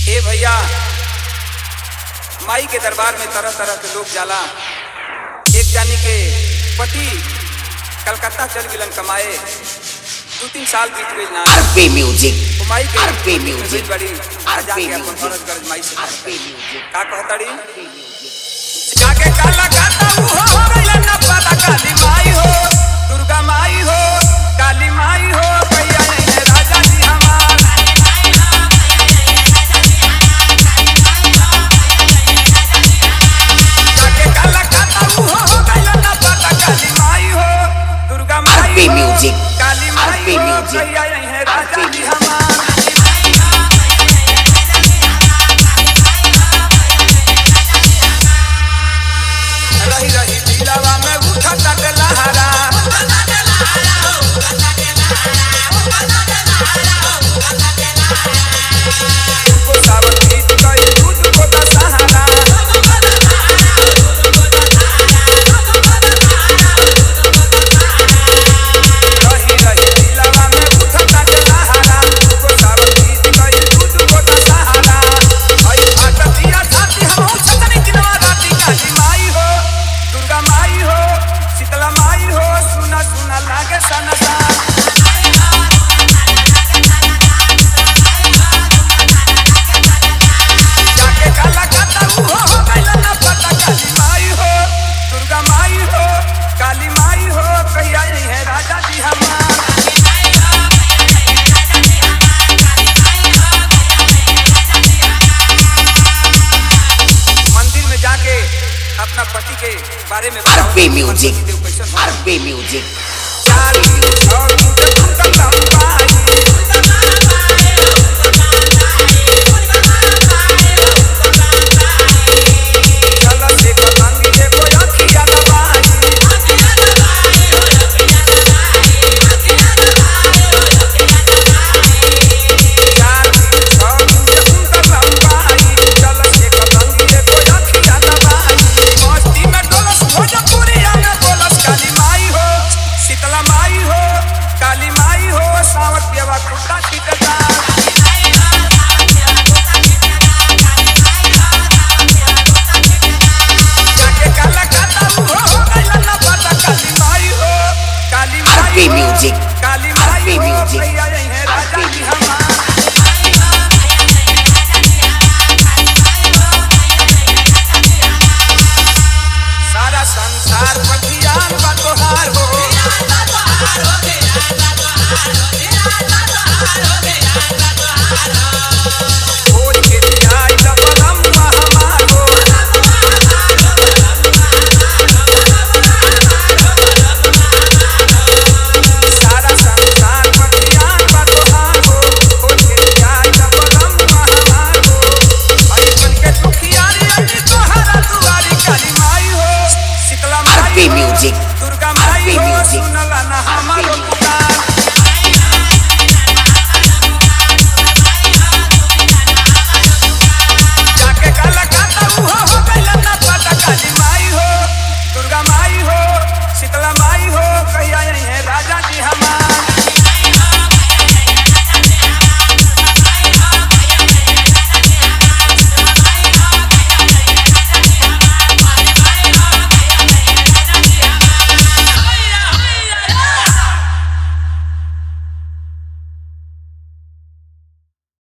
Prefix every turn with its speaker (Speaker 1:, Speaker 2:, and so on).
Speaker 1: ए भैया माई के दरबार में तरह तरह के लोग जाला एक जानी के पति कलकत्ता चल गिलन कमाए दू तीन साल बीत गई ना
Speaker 2: RP Music.
Speaker 1: वो माई के
Speaker 2: RP Music.
Speaker 1: बड़ी
Speaker 2: RP
Speaker 1: जाके अपन
Speaker 2: Music.
Speaker 1: फर्ज कर्ज माई से
Speaker 2: RP Music.
Speaker 1: का कहतड़ी जाके काला काता ऊ हो गइल ना पता काली माई हो दुर्गा माई हो काली माई हो भैया नहीं राजा जी हमार जाके काला काता ऊ हो गइल ना पता काली माई हो दुर्गा माई
Speaker 2: RP
Speaker 1: हो
Speaker 2: Music.
Speaker 1: काली माई
Speaker 2: RP
Speaker 1: हो
Speaker 2: Music.
Speaker 1: भैया नहीं राजा
Speaker 2: RP
Speaker 1: जी
Speaker 2: Music.
Speaker 1: हमार रही रही दिलवा में उठता के लहरा तुमको सावन गीत कही दूध को दशहरा रही रही दिलवा में उठता के लहरा तुमको सावन गीत कही दूध को दशहरा हई फाटतिया छाती हम छतनी किनवा राती काली माई हो दुर्गा माई हो शीतला माई हो सुना सुना लागे सनसा जाके काला काता ऊ हो हो गइल ना पता काली माई हो दुर्गा माई हो काली माई हो कहिया नहीं है राजा जी हमार मंदिर में जाके अपना पति के बारे में बताओ।
Speaker 2: RP Music.
Speaker 1: पति देव कैसन हो?
Speaker 2: RP Music.
Speaker 1: चार दिन और मुझे तुम कर लाऊं